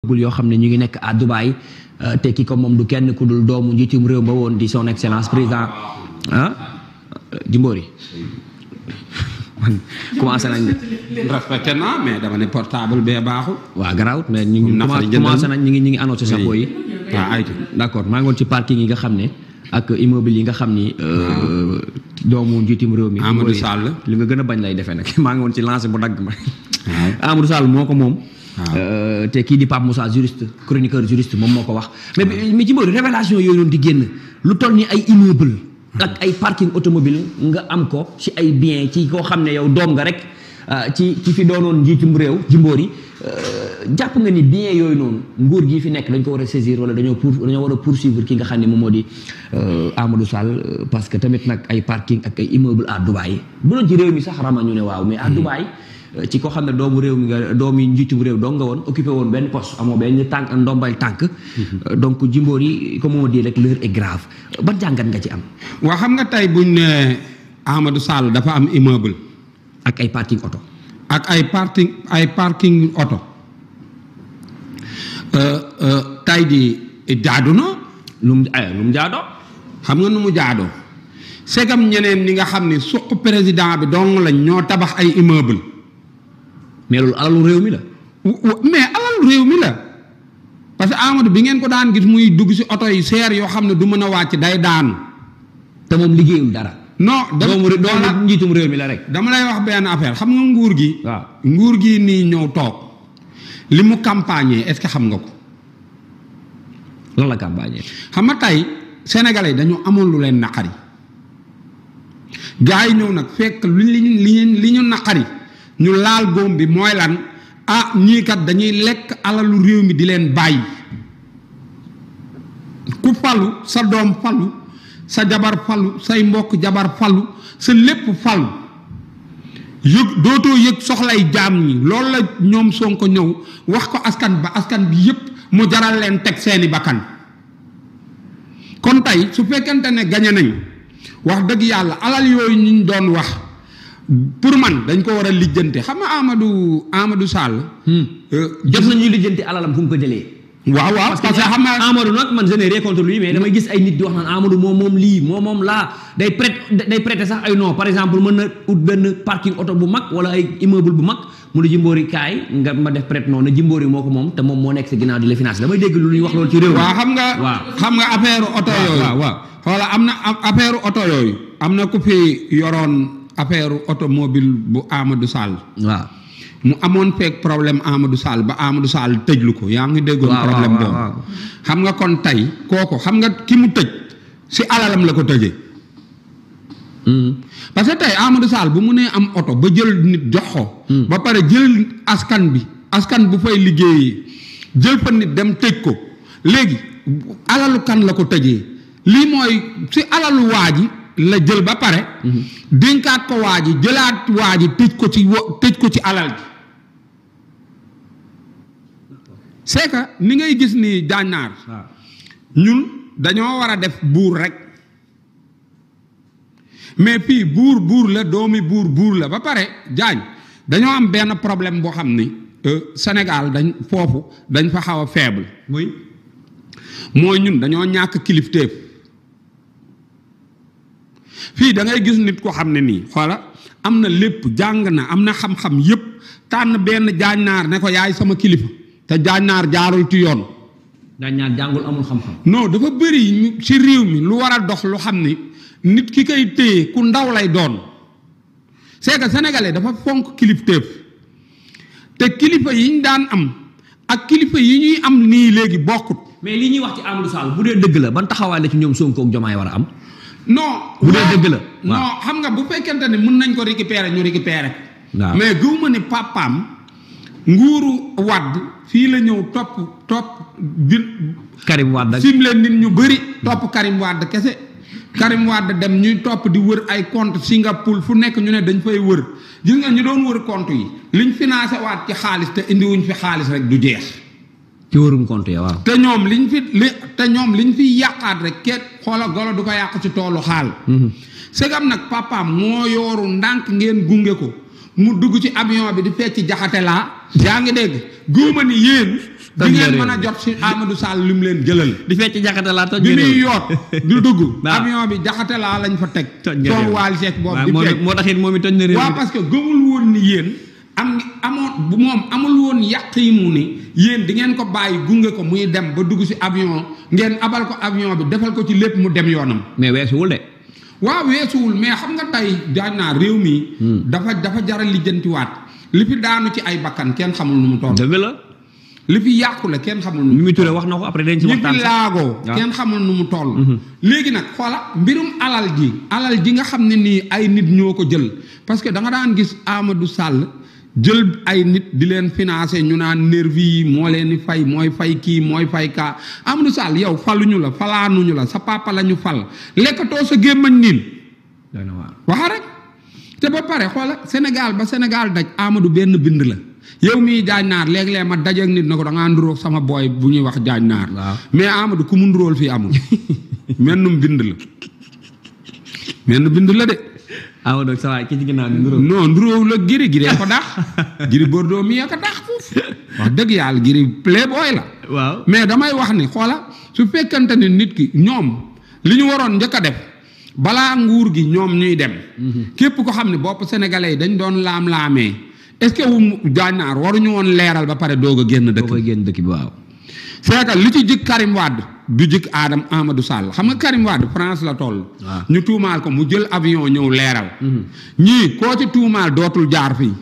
immeuble yoo xam ne ñu ngi nekk à Dubaï euh, te ki ko moom du kenn ku dul doomu njiitum réew ba woon di son excellence président ah Jimbori man commencé nañ de respecté naa mais dama ne portable bee baaxul. waaw garaawut mais ñu ngi Nafari commencé jëndal commencé nañ ñu ngi ñu ngi annoncé chapeau yi waaw aytu d'accord maa ngi woon ci parking yi nga xam ne ak immeuble yi nga xam ni euh, doomu njiitum réew mi Amadou Jimbori, Sall. li nga gën a bañ lay defee nag maa ngi woon ci lancé bu dagg ma waaw Amadou Sall moo ko moom. waaw. Euh, te kii di Pape Moussa juriste chroniqueur juriste moom moo ko wax. mais bi- mais ci mbiru révélation yooyu noonu di génn lu toll ni ay immeuble ak ay parking automobile nga am ko ci ay bien ci koo xam ne yow doom nga rek euh, ci ci fi doonoon njiitum réew Jimbori euh, jàpp nga ni bien yooyu noonu nguur gi fi nekk dañ ko war a saisir wala dañoo pour dañoo war a poursuivre ki nga xam ne moom moo di euh, Amadou Sall euh, parce que tamit nag ay parking ak ay immeuble à Dubaï bu doon ci réew mi sax rama ñu ne waaw mais à Dubaï. ci ko xam ne doomu réew mi nga doomu njiitum réew dong nga woon occupé woon benn poste amoo benn tànk ndombal tànk. donc Jimbori comme on dit rek l'heure est grave ban jàngat nga ci am. waa xam nga tey buñ ne Amadou Sall dafa am immeuble ak ay parking oto. ak ay parking ay parking oto euh, euh, tey di jaadu na lu mu ay lu mu jaadoo. xam nga nu mu jaadoo segam ñeneen ñi nga xam ne suq président bi dong lañ ñoo tabax ay immeuble mais loolu alalu réew mi la. w- w- mais alal réew mi la parce que Amadou bi ngeen ko daan gis muy dugg ci oto yi seer yoo xam ne du mën a wàcc day daanu te moom liggéeyul dara. non dama doomu ré- dama- doomu njiitum réew mi la rek. dama lay wax benn affaire xam nga nguur gi waaw nguur gi nii ñëw toog li mu campagne est-ce que xam nga ko lan la campagne. xam nga tey sénégalais dañu amoon lu leen naqari gars yi ñëw nag fekk lu li ñu li ñu li ñu naqari ñu laal góom bi mooy lan ah ñii kat dañuy lekk alalu réew mi di leen bàyyi ku falu sa doom falu sa jabar falu say mbokk jabar falu sa lépp falu yëg dootoo yëg soxlay jaam ñi loolu la ñoom Sonko ñëw wax ko askan ba askan bi yépp mu jaral leen teg seeni bakkan kon tey su fekkente ne gañe nañ wax dëgg yàlla alal yooyu ñu doon wax pour man dañ ko war a lijjante xam nga Amadou Amadou Sall. euh, jot nañuy lijjanti alalam fu mu ko jëlee. waaw waaw parce que xam nga Amadou nag man je n'ai rien contre lui mais damay gis ay nit di wax naan Amadou moom moom lii moom moom laa day prêt day prêter sax ay non par exemple mën na ut benn parking oto bu mag wala ay immeuble bu mag mu ne Jimbori kaay nga ma def prêt non na Jimbori moo ko moom te moom moo nekk si ginnaaw di la financer damay dégg lu ñuy wax loolu ci réew mi. waaw xam nga waaw. xam nga affaire oto waaw, yooyu waaw, waaw. xoola am na am- affaire oto yooyu am na ku fi yoroon affaire automobile bu Amadou Sall waaw. mu amoon feeg problème Amadou Sall ba Amadou Sall tëjlu ko yaa ngi déggoon waaw, problème waaw, boobu waaw. xam nga kon tey kooku xam nga ki mu tëj si alalam la ko tëjee Mhm. parce que tey Amadou Sall bu mu nee am oto ba jël nit jox ko. Hmm. ba pare jël askan bi askan bu fay liggéeyee jël fa nit dem tëj ko léegi alalu kan la ko tëjee lii mooy si alalu waa ji la jël ba pare. dénkaat ko waa ji jëlaat waa ji tëj ko ci wo tëj ko ci alal ji. c'est que ni ngay gis ni jànnaar waaw. ñun dañoo war a def buur rek mais fii buur buur la doomi buur buur la ba pare jaañ dañoo am benn problème boo xam ni euh, Sénégal dañ foofu dañ fa xaw a faible muy. mooy ñun dañoo ñàkk kilifteef fii da ngay gis nit ko xam ne nii xoola am na lépp jàng na am na xam-xam yépp tànn benn jaañnaar ne ko yaay sama kilifa te jaañnaar jaarul ci yoon daañu ñaar jàngul amul xam-xam. non dafa bëri ñu ci réew mi lu war a dox lu xam ni nit ki koy téye ku ndaw lay doon c'est que sénégalais dafa fonk kilifteef te kilifa yi ñu daan am ak kilifa yi ñuy am nii léegi bokkut mais li ñuy wax ci Amadou Sall bu dee dëgg la ban taxawaay la ci ñoom Sonko ak Jomaay war a am. non Bu dee waaw, dëgg la, waaw. non xam nga bu fekkente ne mën nañ ko récupérer ñu récupérer waaw. mais gëw ma ne papaam nguuru wadd fii la ñëw topp topp bi Karim Wade ak sim leen nit ñu bëri topp Karim Wade kese Karim Wade dem ñuy topp di wër ay compte Singapour fu nekk ñu ne dañ fay wër gis nga ñu doon wër compte yi liñ financé waat ci xaalis te indiwuñ fi xaalis rek du jeex ci wërum compte ya waaw. te ñoom liñ fi li te ñoom liñ fi yàqaat rek kenn xoola golo du ko yàq ci toolu xaal segam nag papaam moo yooru ndànk ngeen gunge ko mu dugg ci avion bi di fecc jaxate laa yaa ngi dégg góoma ni yéen di Toj ngeen réew mën a mi. jot si Amadou Sall li mu leen jëlal di fecc jaxate laa toj bi nga muy réew. yoot du dugg Waaw. avion bi jaxate laa lañ fa teg toj nga son réew. waal seek boobu waaw di moo fecc moo taxit moom it toj na réew waaw mi de. parce que gëmul woon ni yéen am amoon bu moom amul woon yàq yi mu ni yéen di ngeen ko bàyyi gunge ko muy dem ba dugg si avion ngeen abal ko avion bi defal ko ci lépp mu dem yoonam mais weesuwul de. waaw weesuwul mais xam nga tey daañ naa réew mi dafa dafa jaral lijjantiwaat li fi daanu ci ay bakkan kenn xamul nu mu toll dëgg la. li fi yàqu la kenn xamul nu mu Mimi Touré wax na ko après dañ ci ñi waxtaan fi sax. laagoo waaw. kenn xamul nu mu toll léegi nag xoola mbirum alal ji alal ji nga xam ne nii ay nit ñoo ko jël parce que da nga daan gis Amadou Sall jël ay nit di leen financé ñu naan nervi yi moo leen di fay mooy fay kii mooy fay kaa Amadou Sall yow faluñu la falaanuñu la sa papa la ñu fal lekkatoo sa gémmañ niin doy na waar. waxa rek te ba pare xoola Sénégal ba Sénégal daj Amadou benn bind la yow mii jaañ naar léeg-léeg ma dajeek nit na ko da ngaa nduróog sama booy bu ñuy wax jaañ naar Waaw. mais Amadou ku mu nduróol fii amul mennum bind la menn bind la de Amadou sa waay ki ci ginnaaw ni nduróo. non nduróow la giri giree ko dax giri Bordeaux mii ko dax foofu wax dëgg yàlla giri playboy la waaw. mais damay wax ni xoola su fekkante ne nit ki ñoom li ñu waroon njëkk a def balaa nguur gi ñoom ñuy dem. képp ko xam ne bopp sénégalais yi dañ doon laam-laamee est-ce que wu gànnaar waruñu woon leeral ba pare doog a génn boo dëkk. koy génn dëkk bi waaw. c'est que li ci jik Karim Wade du jik Adam Amadou Sall xam nga Karim Wade France la toll. waaw. ñu tuumaal ko mu jël avion ñëw leeral. ñii koo ci tuumaal dootul jaar fii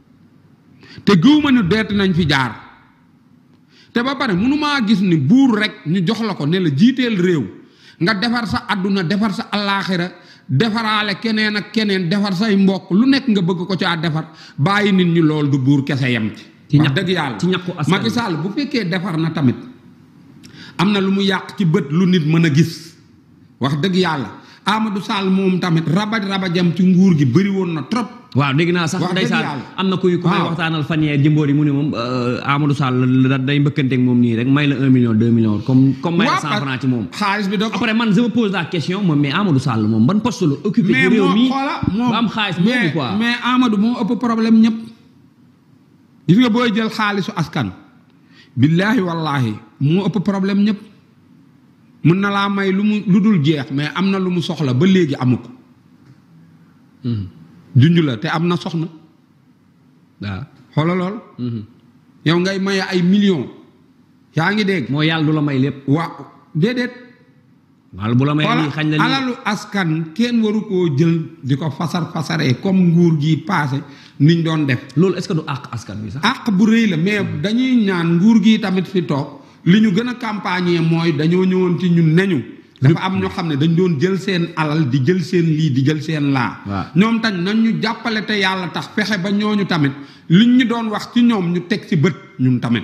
te gëw ma ni deet nañ fi jaar te ba pare mënumaa gis ni buur rek ñu jox la ko ne la jiiteel réew nga defar sa àdduna defar sa allaaxira defaraale keneen ak keneen defar say mbokk lu nekk nga bëgg ko caa defar bàyyi nit ñi lool du buur kese yem ci. Ci wax ñaq- dëgg yàlla ci ñaqu askan Macky wi. Sall bu fekkee defar na tamit am na lu mu yàq ci bët lu nit mën a gis wax dëgg yàlla Amadou Sall moom tamit rabaj rabajam ci nguur gi bëri woon na trop. waaw dégg naa sax Wax dëgg ndeysaan yàlla. am na kuy ku may Waaw. waxtaanal fan yee jëmboor yi mu ne moom euh, Amadou Sall la day mbëkkanteeg moom nii rek may la un million deux millions comme comme may la Waaw, cent parce- francs ci moom xaalis bi da ko après man je me pose la question moom mais Amadou Sall moom ban poste la occupé ci mais réew moo mi xoola moom ba am xaalis mais boobu quoi mais Amadou moo ëpp problème ñëpp gis nga booy jël xaalisu askan billaahi wallaahi moo ëpp problème ñëpp mën na laa may lu mu lu dul jeex mais am na lu mu soxla ba léegi amu ko Mhm. junj la te am na soxna waaw xoola lool Mhm. yow ngay maye ay millions yaa ngi dégg moo yàlla du la may lépp waa déedéet wala bu la may xoola lii xañ la lii alalu askan kenn waru koo jël di ko fasar fasaree comme nguur gi paase niñ doon def loolu est-ce que du àq askan bi sax àq bu rëy la mais dañuy ñaan nguur gi tamit fi toog li ñu gën a campagne mooy dañoo ñëwoon ci ñun neñu dafa am ñoo xam ne dañ doon jël seen alal di jël seen lii di jël seen laa Waaw. ñoom tañ nañ ñu jàppale te yàlla tax fexe ba ñooñu tamit liñ ñu doon wax ci ñoom ñu teg ci bët ñun tamit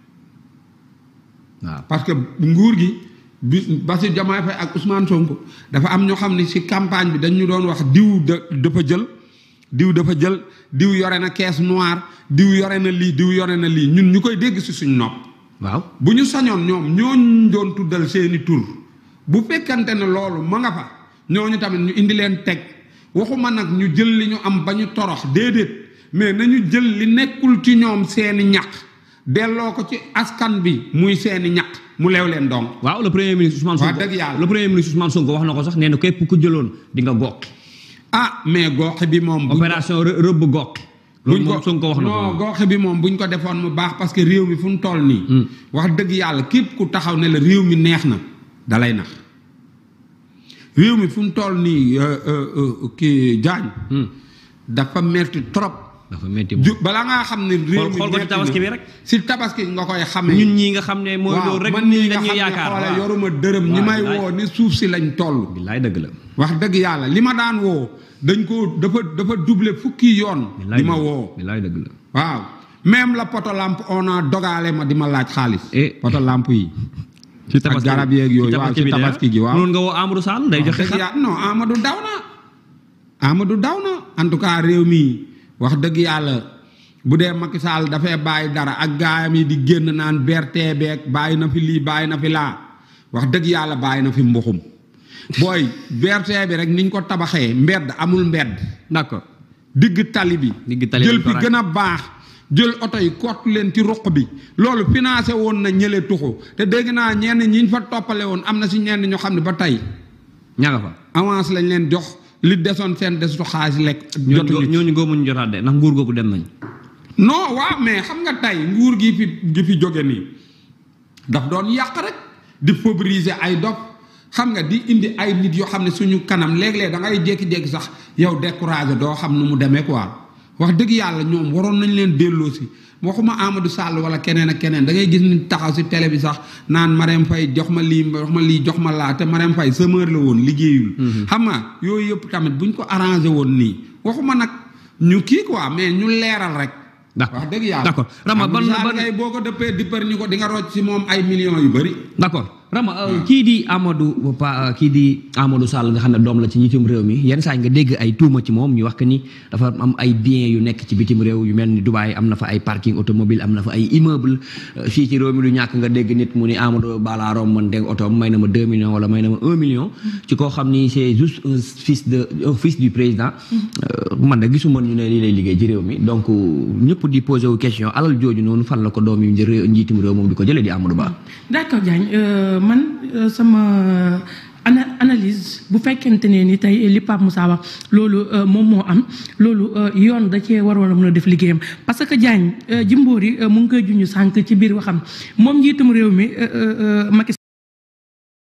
waaw parce que nguur gi bi Bassirou Diomaye Faye ak Ousmane Sonko dafa am ñoo xam ne ci campagne bi dañu doon wax diw da dafa jël diw dafa jël diw yore na caisse noire diw yore na lii diw yore na lii ñun ñu koy dégg ci suñ nopp waaw bu ñu sañoon ñoom ñooñu doon tuddal seeni tur bu fekkante ne loolu ma nga fa ñooñu tamit ñu indi leen teg waxuma nag ñu jël li ñu am ba ñu torox déedéet mais nañu jël li nekkul ci ñoom seeni ñaq delloo ko ci askan bi muy seeni ñaq mu leew leen donc waaw le premier ministre Ousmane Wax Sonko dëgg yàlla. le premier ministre Ousmane Sonko wax na ko sax nee na képp ku jëloon di nga goqi ah mais gooxe bi moom buñ ko- opération rë- rëbb goqi loolu buñ moom Sonko wax na ko non moom. gooxe bi moom buñ ko defoon mu baax parce que réew mi fu mu toll nii Hmm. wax dëgg yàlla képp ku taxaw ne la réew mi neex na dalay nax réew mi fu mu toll nii euh, euh, euh, kii jaañ Hmm. dafa metti trop dafa métti moom. ju balaa ngaa xam ne réew xool mi xool ko ci metti tabaski na, bi rek. si tabaski nga koy xamee ñun ñii nga xam ne mooy waaw loolu rek man nii nii nga dañuy xam ne yaakaar xoole waaw. yoruma dërëm ñi waaw, may bilaay. woo ni suuf si lañ toll billaay dëgg la wax dëgg yàlla li ma daan woo dañ ko dafa dafa doublé fukki yoon billaay di ma dëgg la. woo billaay dëgg la waaw même la poto lampe on a dogaale ma di ma laaj xaalis. Eh. poto lampe yi. ci ak garab yeeg yooyu waaw ci bi de, tabaski gi waaw. noonu nga woo Amadou Sall day joxe wax dëgg xar yàlla non Amadou daw na. Amadou daw na en tout cas réew mi wax dëgg yàlla bu dee Macky Sall dafay bàyyi dara ak gaayam yi di génn naan berte beeg bàyyi na fi lii bàyyi na fi laa wax dëgg yàlla bàyyi na fi mbuxum booy berte bi rek niñ ko tabaxee mbedd amul mbedd. d'accord digg tali bi Digg tali bi jël lañ ko fi ràññ. gën a baax jël oto yi kott leen ci ruq bi loolu financé woon na ñële tuxu te dégg naa ñenn ñi ñu fa toppale woon am na si ñenn ñoo xam ne ba tey ña nga fa. avance lañ leen jox li desoon seen desutu xaalis lekk ñooñu jotuñu ñooñu góobuñu jotaat de ndax nguur googu dem nañ. non waaw mais xam nga tey nguur gi fi gi fi jóge nii daf doon yàq rek di favoriser ay dof xam nga di indi ay nit yoo xam ne suñu kanam léeg-léeg da ngay jékki-jékki sax yow découragé doo xam nu mu demee quoi wax dëgg yàlla ñoom waroon nañ leen delloo si waxuma Amadou Sall wala keneen ak keneen da ngay gis ni taxaw si télé bi sax naan Marème Faye jox ma lii jox ma lii jox ma laa te Marème Faye semeur la woon liggéeyul. xam nga yooyu yëpp tamit buñ ko arrangé woon nii waxuma nag ñu kii quoi mais ñu leeral rek. d'accord wax dëgg yàlla d'accord Rama ban Amadou Sall ban kay boo ko dëppee dippar ñu ko di nga rocc si moom ay millions yu bëri. d'accord Rama euh, kii di Amadou pa kii di Amadou Sall nga xam ne doom la ci njiitum réew mi yenn saa yi nga dégg ay tuuma ci moom ñu wax que ni dafa am ay biens yu nekk ci bitim réew yu mel ni Dubaï am na fa ay parking automobile am na fa ay immeuble euh, fii ci réew mi du ñàkk nga dégg nit mu ni Amadou balaaroom man dégg oto may na ma 2 millions wala may na ma 1 million. ci koo xam ni c'est juste un fils de un fils du président. Euh, man de gisuma ñu ne lii lay liggéey ci réew mi donc ñëpp di posé wu question alal jooju noonu fan la ko doom yu njiitum réew moom di ko jëlee di Amadou Ba. d'accord Diagne euh, man euh, sama ana analyse bu fekkente ne ni tey li Pape Moussa wax loolu euh, moom moo am loolu euh, yoon da cee waroon a mën a def liggéeyam parce que Diagne Jimbori mu ngi koy junj sànq ci biir waxam moom njiitum réew mi Macky